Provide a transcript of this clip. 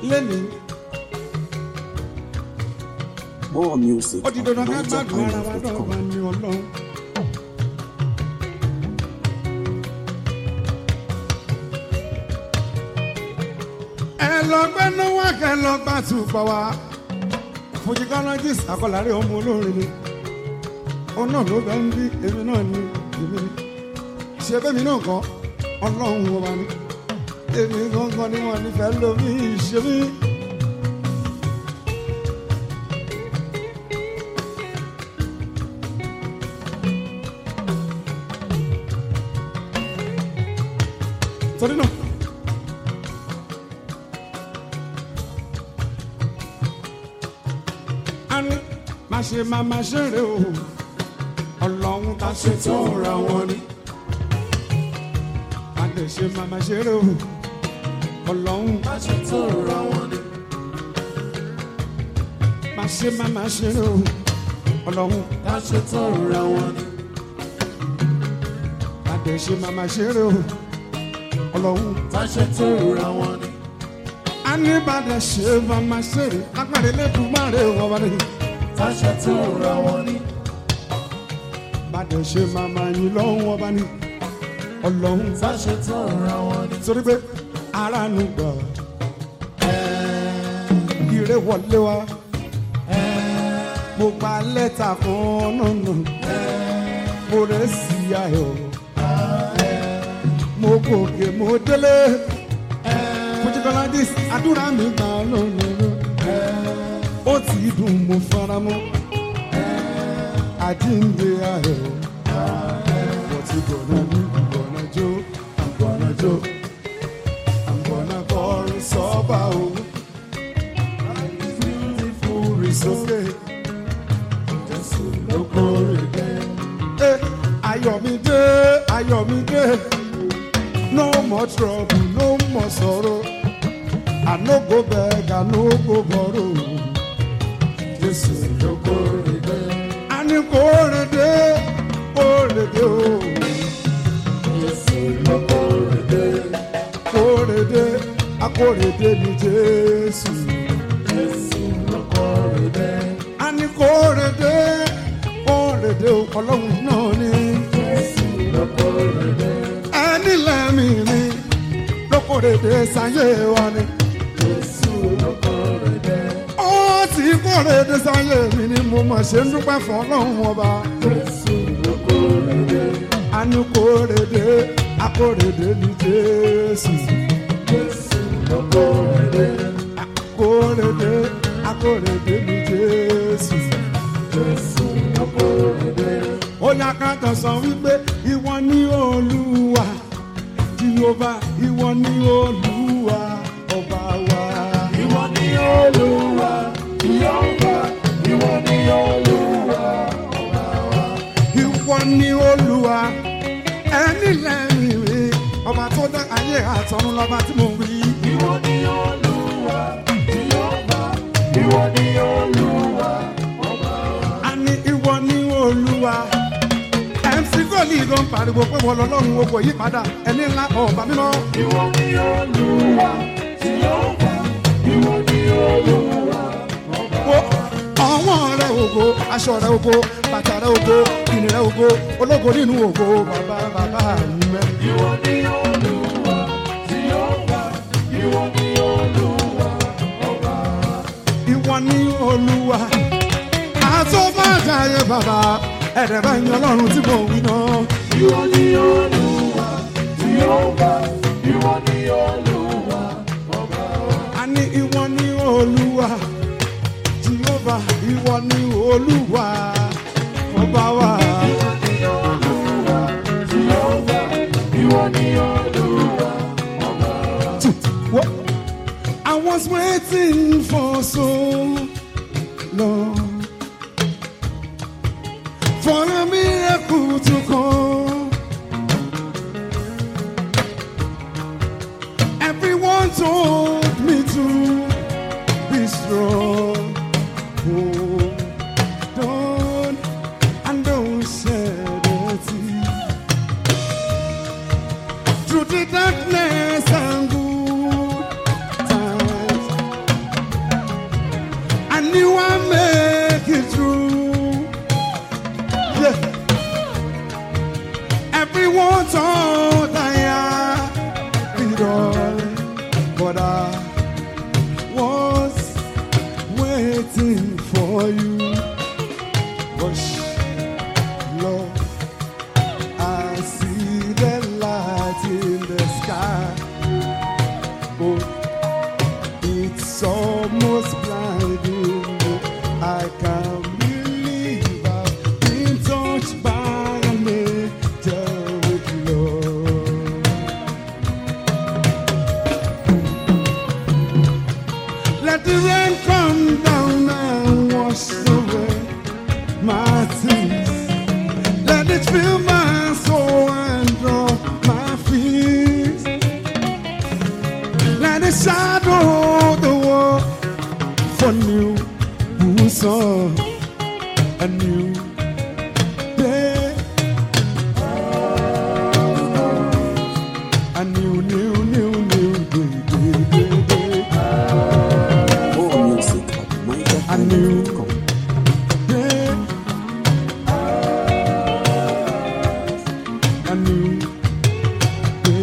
lẹ́nu More music. ó di dandan ká on gbádùn ara wa náà NigerIsland.com. wà ní ọlọ́run. ẹ lọ gbẹ́ náwó kẹ́ lọ gbà túbọ̀ wá fujicologist akọ̀lárí ọmọ olórin ni òun náà ló bẹ́ ń bí èmi náà ni èmi ni ṣe bẹ́mi náà kọ́ ọlọ́run ọba ni èmi gangan ni wọ́n nífẹ̀ẹ́ lómi ìṣe mí. torí náà. a ní má ṣe má má ṣeré o ọlọ́run tá ṣe tó ra wọn ni. a lè ṣe má má ṣeré o ọlọ́run tá ṣe tó ra wọn ni. má ṣe má má ṣeré o ọlọ́run tá ṣe tó ra wọn ni. a lè ṣe má má ṣeré o ọlọ́run Táṣẹ tó ra wọn ni. a ní bàdà ṣe má má ṣeré agbára ẹlẹ́dùn má rè wọ́n wá ní. Táṣẹ tó ra wọn ni. bàdà ṣe má má yín lọ́wọ́ wọn bá ní. ọlọ́run Táṣẹ tó ra wọn ni. torí pé ara nu gbà ire wọlé wa mo gba lẹ́tà kan nánà mo rẹ̀ sí ayọ̀ mo gòkè mo délé fojúkọládìs àdúrà mi gbà lónìí ó ti dùn mo fara mọ́ àjíǹde ayọ̀ wọ́n ti gbọ̀nà ní ìgbọ̀nà jó àgbọ̀nà jó àgbọ̀nà kọrin sọ́ba o fúri sókè jésù ló kórè dé. Eh, ayọ̀mídé ayọ̀mídé no more trouble no more sorrow i no go beg i no go borrow jésù ló kórè dé. a ní kórè dé kórè dé o. Jésù ló kórè dé. kórèdé akórèdé ni jésù Jésù ló kórè dé. a ní kórèdé kórèdé ọlọ́run náà ni Jésù ló kórè dé. ẹni lẹ́mí ni ló kórèdé sáyé wa ni Jésù ló kórè dé. ó ti kórèdé sáyé mi ni mo mọ̀ ṣe ń dúpẹ́ fún ọlọ́run ọba Jésù ló kórè dé. a ní kórèdé akórèdé ni jésù Jésù ló kórè dé. kórèdé akórèdé ni jésù. Jésù ló kórè dé. ó ní akáǹtà sọ wípé ìwọ ni olúwa jehova ìwọ ni olúwa ọba wa. Ìwọ ni Olúwa, Jèhófà, ìwọ ni Olúwa. ìwọ ni olúwa ẹni lẹ́yìn rí ọba tó dá ayé àtọ̀run lọ́ba tí mo wí. Ìwọ ni Olúwa, Jèhófà, ìwọ ni Olúwa. a ní ìwọ ni olúwa mc goli ló ń pariwo pé wọ́n lọ́lọ́run o kò yí padà ẹni ńlá ọba mímọ́. Ìwọ ni Olúwa, Jèhófà, ìwọ ni Olúwa. wo ọwọ́ rẹ ògo aṣọ rẹ ògo bàtà rẹ ògo ìní rẹ ògo ológo nínú ògo bàbá bàbá mẹ. Ìwọ ni Olúwa, Jèhófà, ìwọ ni Olúwa. ìwọ ní olúwa àtọ́bàjáyé bàbá ẹ̀rẹ̀ bá yan ọlọ́run tí mo wí náà. Ìwọ ni Olúwa, Jèhófà, ìwọ ni Olúwa. a ní ìwọ ní olúwa jehova ìwọ ní olúwa ọba wa. Ìwọ ni Olúwa, Jèhófà, ìwọ ni Olúwa. What? I was waiting for so long for a miracle to come. Everyone told me to be strong. Hold on and don't shed a tear. Through the darkness and good times, But I was waiting for you. Hush, Lord, I see the light in the sky. Oh, it's almost blinding. me. I can't believe I've been touched by an angel with love. Let the rain come down and wash away my tears. Let it fill my soul and draw my fears. Let it shadow the world for new who saw a new day. A new, new